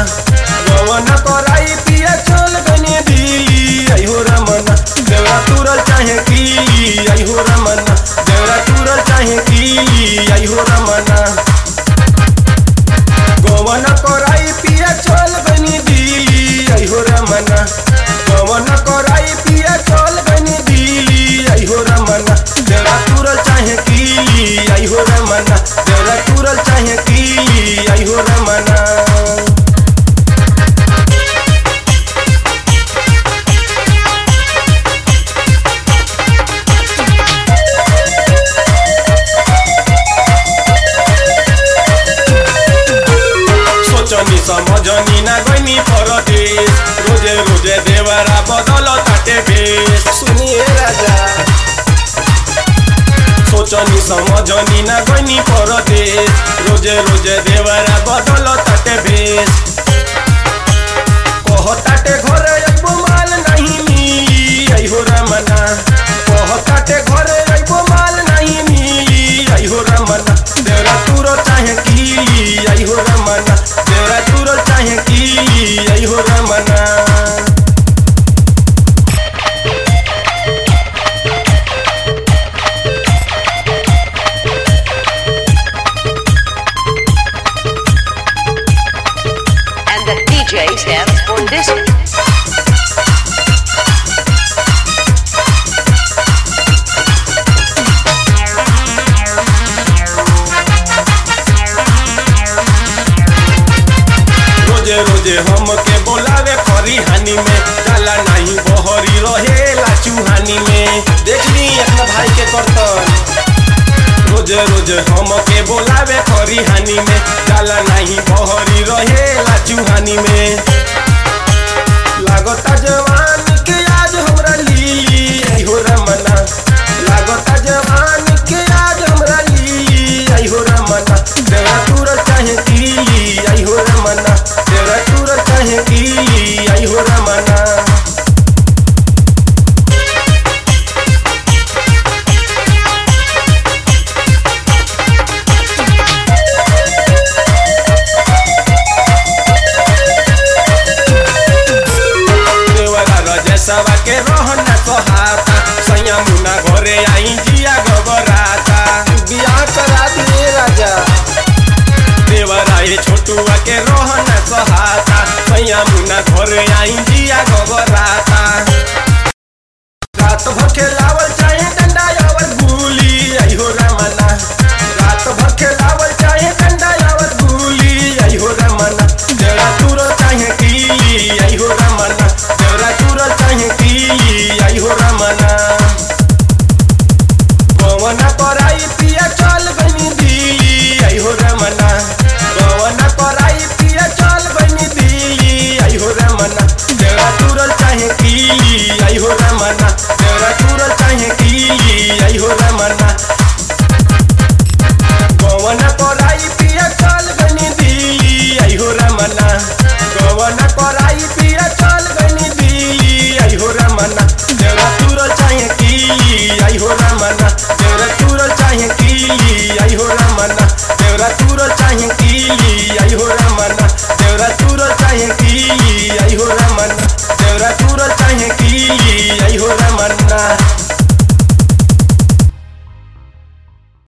गवन कराई पिया चल गनी दिली आई हो रमना देवरा तुरल चाहे की आई हो रमना देवरा तुरल चाहे की आई हो रमना गवन कराई पिया चल गनी दिली आई हो रमना गवन कराई पिया चल गनी दिली आई हो रमना देवरा तुरल चाहे की आई हो रमना देवरा तुरल चाहे की आई हो रमना सोचनी समझनी ना गनी परदेश रोजे रोजे देवरा बदल ताटे बेश सुनिए राजा सोचनी समझनी ना गनी परदेश रोजे रोजे देवरा बदल ताटे बेश कहताटे घरे अइबो माल नहीं मिली आई हो रमना कहताटे घरे अइबो माल नहीं मिली आई हो रमना देवरा तुरो चाहे की आई हो रमना देवरा तुरो चाहे की आई हो Ramna And the DJ stands for this. रोजे रोजे हमके बोलावे खरी हानि में जाला नहीं बहरी रहेला चूहानी में देखनी अपना भाई के करतन रोजे रोजे हमके बोलावे खरी हानि में जाला नहीं बहरी रहेला चूहानी में लागता जवान के आज हमरा लीली आई हो रमना लागता जवान के आज हमरा लीली आई हो रमना देवरा तुरल चाहे की आई हो रमना देवरा तुरल चाहे की आई हो रमना देवरा रजसवा के रहना सहाता सैया मुना घरे आई जिया गबराता बियाह करा दिए राजा देवरा ये छोटुआ के रहना सहाता सैया मुना घरे आई जिया गबराता रात भर खेलावल चाहे डंडा यावत गुली आई हो रमना रात भर खेलावल चाहे डंडा यावत गुली आई हो रमना देवरा तुरो चाहे की आई हो रमना देवरा तुरो चाहे की आई हो रमना गवना कराई पिया चल बनी दिली आई हो रमना गवना कराई पिया चल बनी दिली आई हो रमना देवरा तुरल चाहे की आई हो रमना देवरा तुरल चाहे की आई हो रमना गवना कराई पिया चल बनी दिली आई हो रमना गवना कराई पिया चल बनी दिली आई हो रमना देवरा तुरल चाहे की आई हो रमना देवरा तुरल चाहे की आई हो रमना देवरा तुरल चाहे की आई हो रमना देवरा तुरल चाहे की आई हो रमना देवरा तुरल चाहे की आई हो रमना